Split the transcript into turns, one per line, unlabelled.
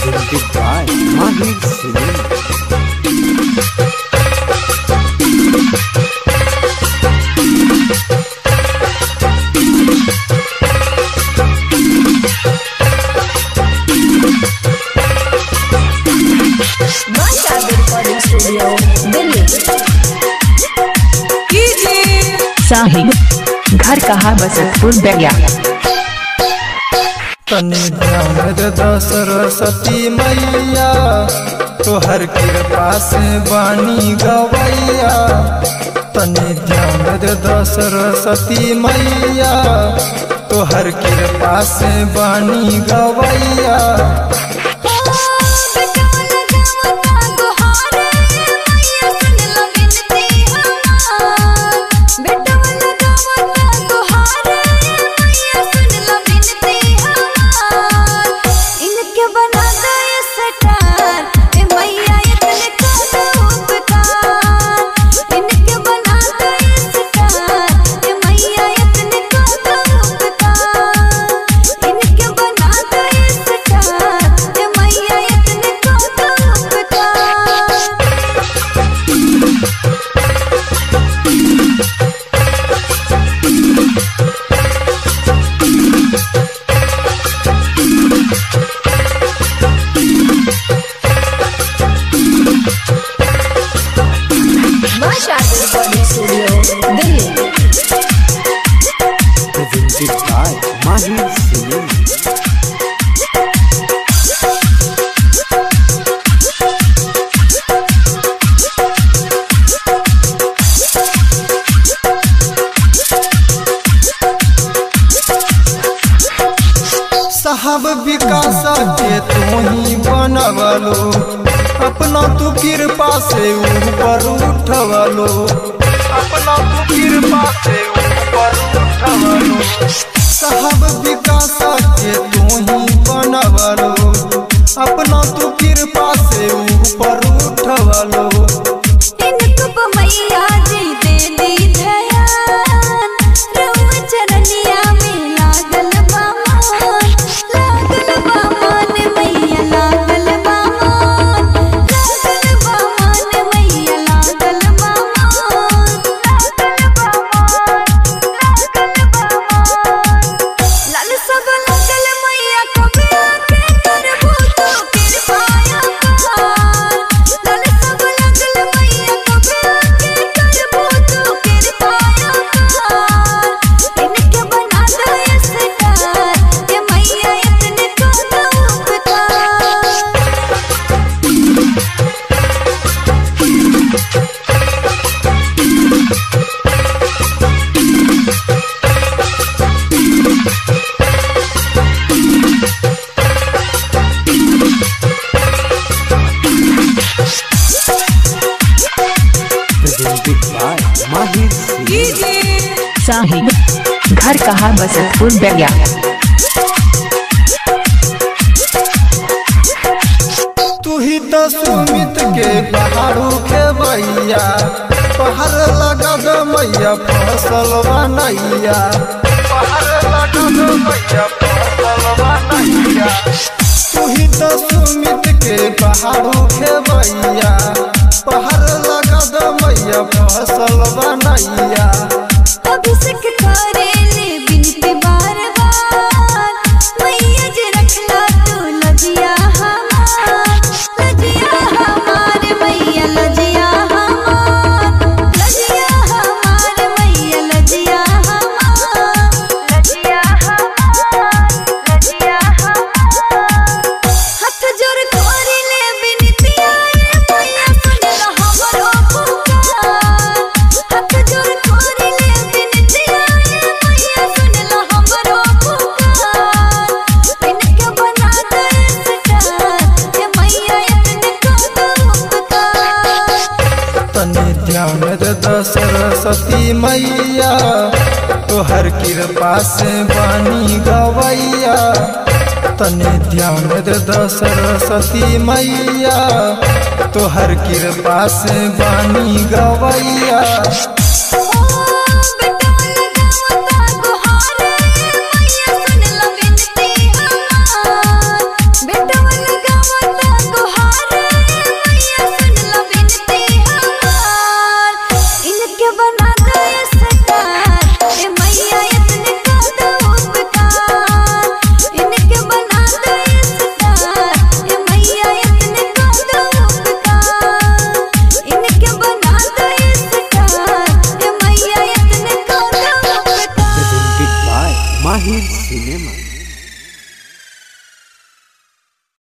presented by Mahir Cinema.
Masha Recording Studio, Delhi.
साहिब घर कहाँ बसतपुर बैया
तनि ध्यान दे द सरस्वती मैया तोहर कृपा से बानी गवैया तनि ध्यान दे द सरस्वती मैया तोहर कृपा से बानी गवैया
Masha Recording Studio, Delhi.
Presented by Mahir Cinema.
साहब विकास के तू ही बनवलो अपना तू कृपा से ऊपर उठवलो अपना तू कृपा से ऊपर उठवलो साहब विकास के तू ही बनवलो अपना तू कृपा से ऊपर उठवलो
इनको मैया जी देली ध्यान रउआ चरनिया में लागल बामान लागल बामान मैया लागल बामान लागल बामान मैया लागल बामान लागल बामान लागल बामान लाल सब लागल मैया कबे आके करबो तो कृपाया पार लाल सब लागल मैया कबे आके करबो तो कृपाया पार इनके बना दे स्टार ये मैया इतने को तो उपकार
Presented by Mahir Cinema.
साहिब घर कहाँ बसतपुर बैया
तू ही तो सुमित के पहाड़ू के भैया पहाड़ लगा दो मैया फसल बनैया पहाड़ लगा दो मैया फसल बनैया तू ही तो सुमित के पहाड़ू के भैया पहाड़ लगा दो मैया फसल बनैया
अभिषेक करेले बिनती बार बार मैया जे रखला तू लजिया हमार लजिया हमार मैया लजिया हमार लजिया हमार मैया लजिया हमार लजिया हमार लजिया हमार हाथ जोड़ करेले बिनती आए मैया सुन हमरो पुकार हाथ जोड़ करेले बिनती आए मैया सुन हमरो पुकार इनके बना दे स्टार ये मैया इतने को तो उपकार
तनि ध्यान दे द सरस्वती मैया तोहर कृपा से बानी गवैया तनि ध्यान दे द सरस्वती मैया तोहर कृपा से बानी गवैया